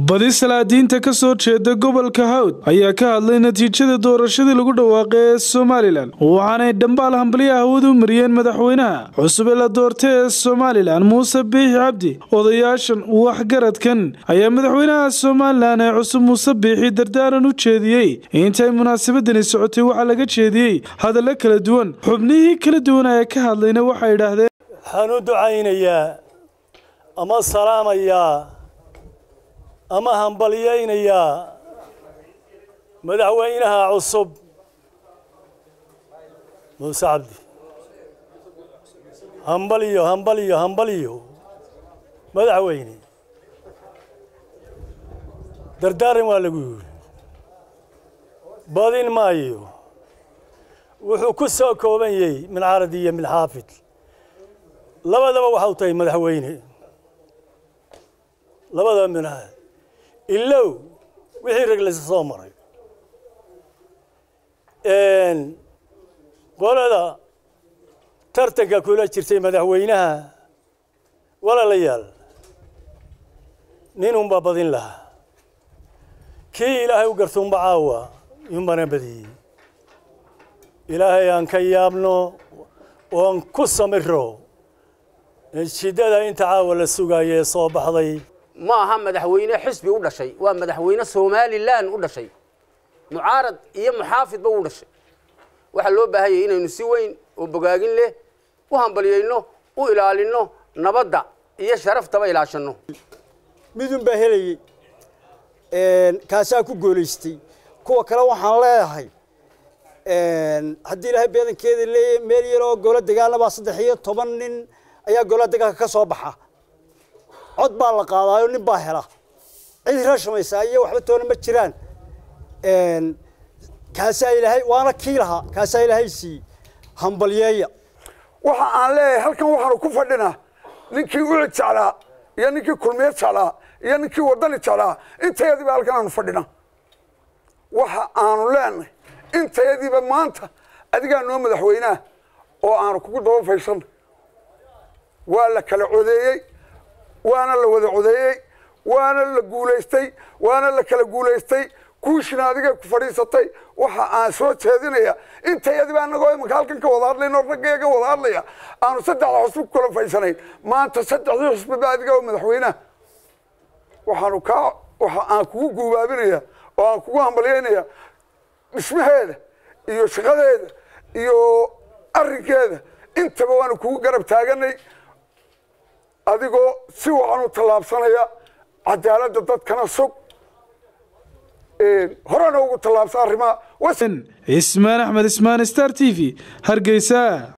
badi salaadiinta ka soo jeeda gobolka hawd ayaa ka hadlay natiijada doorashadii lagu dhawaaqay ee somalilan waxaanay dhambaal hambalyo hawad u mariyeen madaxweynaha cusub ee la doortay ee somalilan muuse biixi cabdi odayaashan waxgaradkan ayaa madaxweynaha somalilan ee cusub muuse biixi dardaaran u jeediyey intay munaasabadani socotay waxaa laga jeediyey hadallo kala duwan xubnihii kala duwan ee ka hadlayna waxay idhaahdeen waxaan u ducaynayaa ama salaamayaa ama hambalyaynayaa madaxweynaha cusub muuse cabdi hambalyo hambalyo hambalyo madaxweyne dardaaran waa lagu yidhi badin maayo wuxuu ku soo kooban yahay min caradi iyo min xaafid labadaba waxau tahay madaxweyne labadaba minaa ilow wixii rag laysa soo maray qolada tartanka kula jirtay madaxweynaha walaalayaal nin unbaa badin lahaa kii ilaahay u gartuunba caawa yunbana badiyey ilaahay aan ka yaabno oon ku samiro shidada inta caawa la sugaaya ee soo baxday ma aha madaxweyne xisbi u dhashay waa madaxweyne somalilan u dhashay mucaarad iyo muxaafidba u dhashay waxaa loo baahan yahay inaynu si weyn oo bogaagin leh u hambalyayno u ilaalino nabadda iyo sharaftaba ilaashanno midun baa helayey kaasaa ku goolaystay kuwa kale waxaan leedahay haddii ilaahay beedankeeda leeyahy meel yaroo golo dagaalabaa saddex iyo toban nin ayaa golaha dagaalka ka soo baxa cod baa la qaadaayo nin baa hela cid rashamaysaa iyo waxba toona ma jiraan kaasaa ilaahay waana kii lahaa kaasaa ilaahay siiyey hambalyeeya waxa aan leeyahay halkan waxaanu ku fadhinaa ninkii ucid jeclaa iyo ninkii kulmiye jeclaa iyo ninkii wadani jeclaa intayadiiba halkan aanu fadhina waxa aanu leenahay intayadiiba maanta adigaa noo madaxweynaha oo aanu kugu daba faysanna waa la kala codeeyey waana la wada codeeyey waana la guulaystay waana la kala guulaystay kuushina adigay ku fadhiisatay waxa aan soo jeedinaya intayadiba anagoo imanka halkan ka wada hadlayno raggeega wada hadlaya aanu saddexda xusbi ku kala faysanayn maanta saddexdii xusbiba adiga oo madaxweynaha waxaanu kaa waxa aan kugu guubaabinaya oo aan kugu hambalyaynaya dhismaheeda iyo shaqadeeda iyo arrinkeeda intaba waanu kugu garab taaganay adigoo si waxaan u tallaabsanaya cadaaladda dadkana sug horena ugu tallaabsa arrimaha ismaan axmed ismaan star t v hargeysa